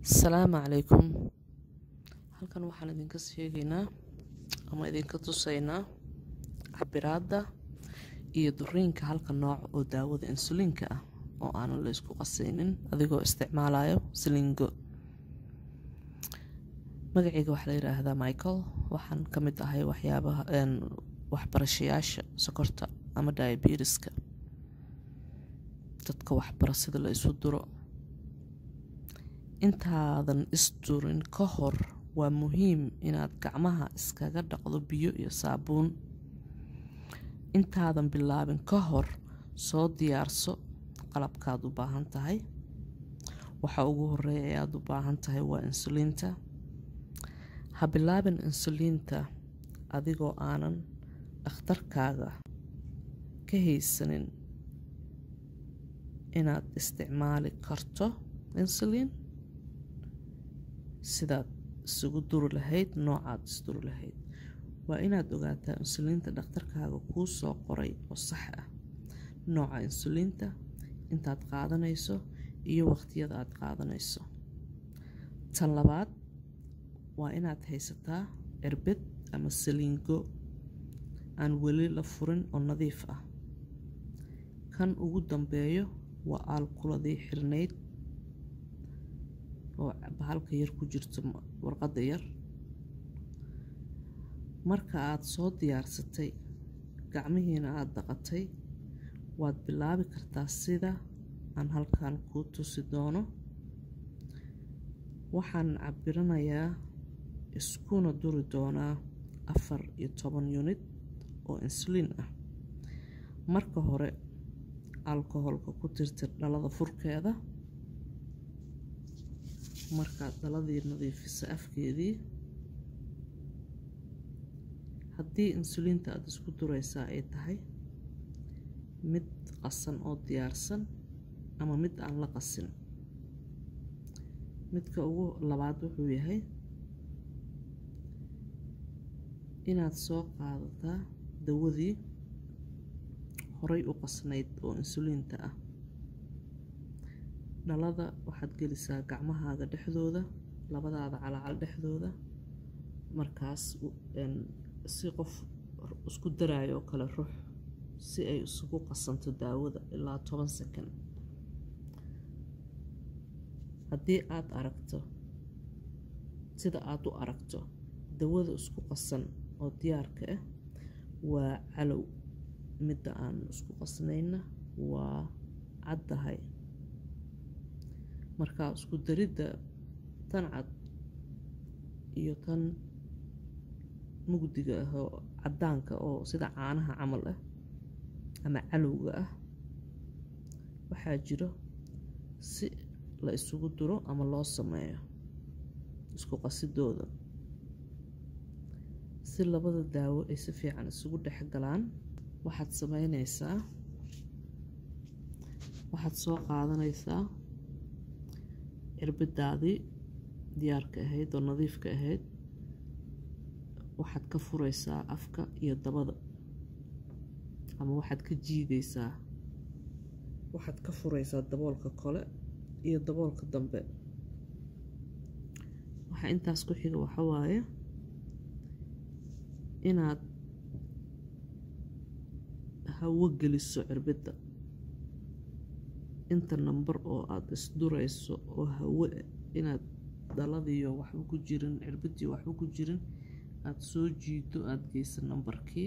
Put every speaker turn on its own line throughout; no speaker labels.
asalaamu calaykum halkan waxaan idinka sheegaynaa ama idinka tusaynaa cabiraadda iyo duriinka halka nooc oo daawada insuliinka ah oo aanan la isku qasaynin adigoo isticmaalayo silingo magacayga waxaa la yidhaahdaa michael waxaan ka mid ahay waxyaabaha waxbarashayaasha sokorta ama diabetiska dadka waxbara sida la isu duro intaadan isdurin ka hor waa muhiim inaad gacmaha iskaga dhaqdo biyo iyo saabuun intaadan bilaabin ka hor soo diyaarso qalabkaad u baahan tahay waxa ugu horeeya ee aada u baahan tahay waa insuliinta ha bilaabin insuliinta adigoo aanan dhakhtarkaaga ka haysanin inaad isticmaali karto insuliin sidaad isugu duri lahayd noocaad isduri lahayd waa inaad ogaataa insuliinta dhakhtarkaaga kuu soo qoray oo sax ah nooca insuliinta intaad qaadanayso iyo waqtiyada aad qaadanayso tan labaad waa inaad haysataa cirbid ama saliingo aan weli la furin oo nadiif ah kan ugu dambeeyo waa aalkuladii xirnayd oo bahalka yar ku jirto warqadda yar marka aada soo diyaarsatay gacmihiina aada dhaqatay waad bilaabi kartaa sida aan halkan kuu tusi doono waxaan cabiranayaa iskuna duri doonaa afar iyo toban yunid oo insuliin ah marka hore alkoholka ku tirtir dhalada furkeeda markaad dhaladii nadiifisa afkeedii haddii insuliinta aada isku duraysaa ay tahay mid qasan oo diyaarsan ama mid aan la qasin midka ugu labaad wuxuu yahay inaad soo qaadataa dawadii horay u qasnayd oo insuliinta ah dhalada waxaad gelisaa gacmahaaga dhexdooda labadaada calaacal dhexdooda markaas si qof isku daraayo oo kale rux si ay isugu qasanto daawada ilaa toban sakan haddii aada aragto sida aada u aragto dawada isku qasan oo diyaarka ah waa calow midda aan isku qasnayna waa caddahay markaa isku daridda tan cad iyo tan mugdiga ah oo caddaanka oo sida caanaha camal ah ama calowga ah waxaa jiro si la isugu duro ama loo sameeyo isku qasidooda si labada daawo ay si fiican isugu dhex galaan waxaad sameynaysaa waxaad soo qaadanaysaa cirbidaadii diyaarka ahayd oo nadiifka ahayd waxaad ka furaysaa afka iyo dabada ama waxaad ka jiidaysaa waxaad ka furaysaa daboolka kole iyo daboolka dambe waxaa intaas ku xiga waxa waaye inaad hawo geliso cirbidda inta namber oo aada isdurayso oo hawo inaad dhaladiyo waxba ku jirin cirbiddii waxba ku jirin aada soo jiido aada geysa nambarkii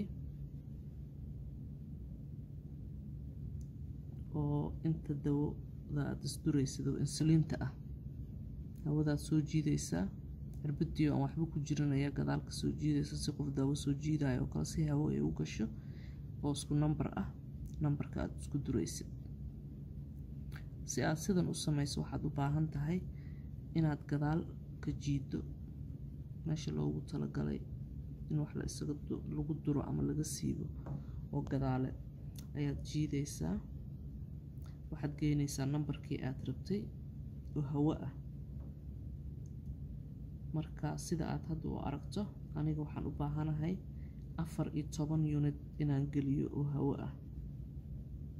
oo inta dawada aada isduraysid oo insuliinta ah hawadaad soo jiidaysaa cirbiddii aan waxba ku jirin ayaa gadaalka soo jiidaysa si qof daawo soo jiidayo oo kale si hawo ay u gasho oo isku namber ah nambarka aada isku duraysid si aada sidan u samayso waxaad u baahan tahay inaad gadaal ka jiido meesha loogu talagalay in wax la isaga lagu duro ama laga siibo oo gadaale ayaad jiidaysaa waxaad geynaysaa nambarkii aada rabtay oo hawo ah marka sida aada hadda u aragto aniga waxaan u baahanahay afar iyo toban yunid inaan geliyo oo hawo ah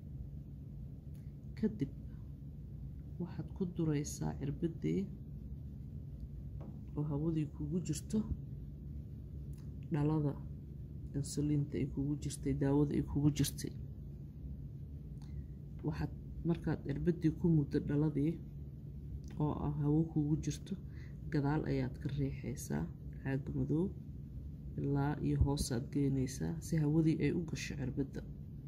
kadib waxaad ku duraysaa cirbaddii oo hawadii kugu jirto dhalada insuliinta ay kugu jirtay daawada ay kugu jirtay waxaad markaad cirbadii ku muddo dhaladii oo ah hawo kugu jirto gadaal ayaad ka riixaysaa caaga madow ilaa iyo hoosaad geynaysaa si hawadii ay u gasho cirbadda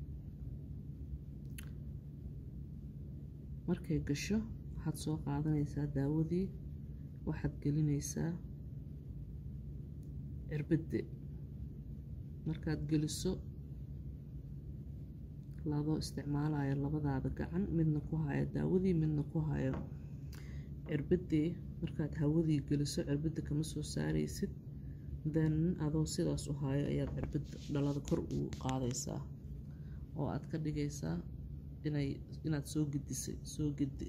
markay gasho waxaad soo qaadanaysaa daawadii waxaad gelinaysaa cirbadda markaad geliso ladoo isticmaalayo labadaada gacan midna ku hayo daawadii midna ku hayo cirbadii markaad hawadii geliso cirbadda kama soo saaraysid then adoo sidaas u hayo ayaad cirbadda dhalada kor ugu qaadaysaa oo aad ka dhigaysaa inay inaad soo gedisay soo gedi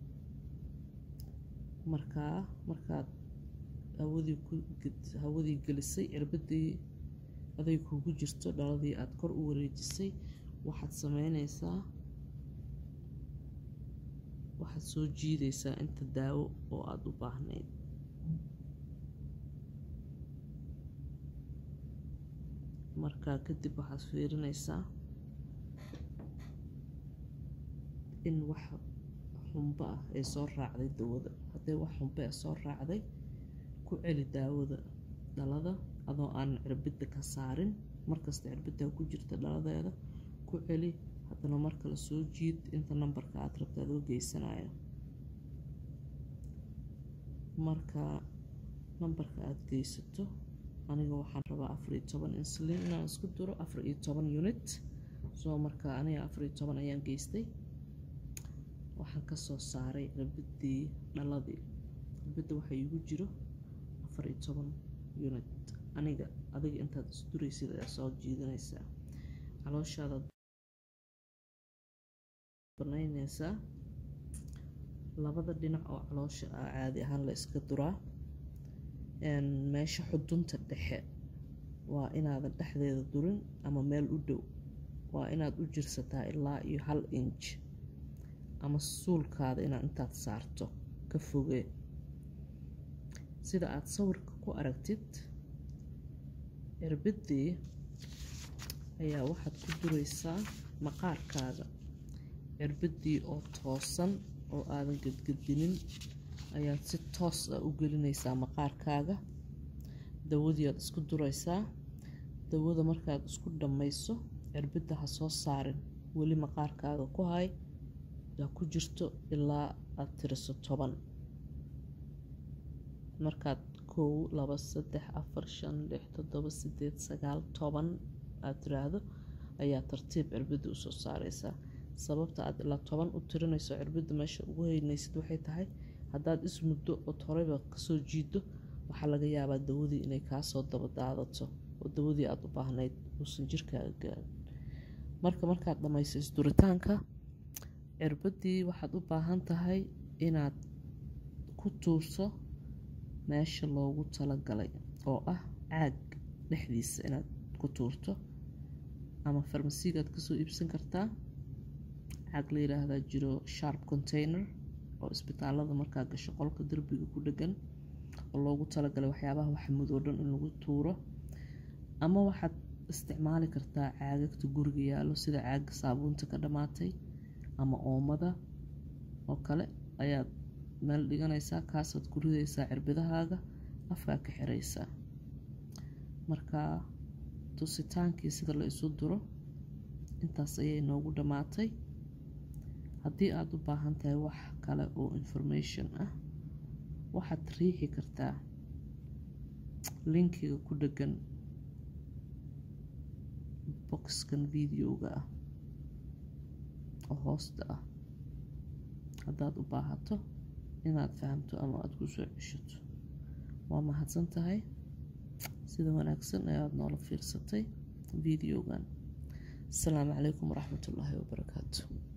markaa markaad hawadii ku hawadii gelisay cirbadii aday kugu jirto dhaladii aada kor u wareejisay waxaad sameynaysaa waxaad soo jiidaysaa inta daawo oo aada u baahnayd markaa kadib waxaad fiirinaysaa in wax xumbo ah ay soo raacday dawada haddii wax xumbo ah soo raacday ku celi daawada dhalada adoo aanan cirbidda ka saarin markasta cirbiddaa ku jirta dhaladeeda ku celi haddana mar kale soo jiid inta nambarka aad rabta adoo geysanayo marka nambarka aada geysato aniga waxaan rabaa afar iyo toban insulin inaan isku duro afar iyo toban unit soo marka aniga afar iyo toban ayaan geystay waxaan kasoo saaray cirbidii dhaladii cirbidda waxaa iigu jiro afar iyo toban unit aniga adiga intaad isduraysid ayaa soo jiidanaysaa calooshaadaad banaynaysaa labada dhinac oo caloosha ah caadi ahaan la iska duraa meesha xudunta dhexe waa inaadan dhexdeeda durin ama meel u dhow waa inaad u jirsataa ilaa iyo hal inj ama suulkaada inaad intaad saarto ka fogee sida aada sawirka ku aragtid cirbidii ayaa waxaad ku duraysaa maqaarkaaga cirbidii oo toosan oo aadan gedgedinin ayaad si toos ah u gelinaysaa maqaarkaaga dawadii aad isku duraysaa dawada markaad isku dhammayso cirbidda ha soo saarin weli maqaarkaaga ku hay yaa ku jirto ilaa aad tiriso toban markaad kow laba saddex afar shan lix toddoba sideed sagaal toban aad tiraahdo ayaa tartiib cirbidda usoo saareysaa sababta aad ilaa toban u tirinayso cirbidda meesha ugu heynaysid waxay tahay haddaad ismuddo ood horeyba kasoo jiido waxaa laga yaabaa dawadii inay kaasoo daba daadato oo dawadii aada u baahnayd uusan jirkaaga gaarin marka markaad dhammayso isduritaanka cirbadii waxaad u baahan tahay inaad ku tuurso meesha loogu talagalay oo ah caag dhexdiisa inaad ku tuurto ama farmasigaad kasoo iibsan kartaa caag la yiraahdaa jiro sharp container oo isbitaalada markaa gasho qolka derbiga ku dhegan oo loogu talagalay waxyaabaha waxmudoo dhan in lagu tuuro ama waxaad isticmaali kartaa caagagta guriga yaallo sida caaga saabuunta ka dhammaatay ama oomada oo kale ayaad meel dhiganaysaa kaasaad ku ridaysaa cirbidahaaga afkaa ka xiraysaa marka tusitaankii sida la isu duro intaas ayay noogu dhammaatay haddii aada u baahan tahay wax kale oo information ah waxaad riixi kartaa linkiga ku dhegan boxkan videoga ah oo hoosta ah haddaad u baahato inaad fahamto ama aada ku soo ceshato waa mahadsan tahay sida wanaagsan ayaad noola fiirsatay videogan asalaamu calaykum waraxmatullaahi wabarakaatu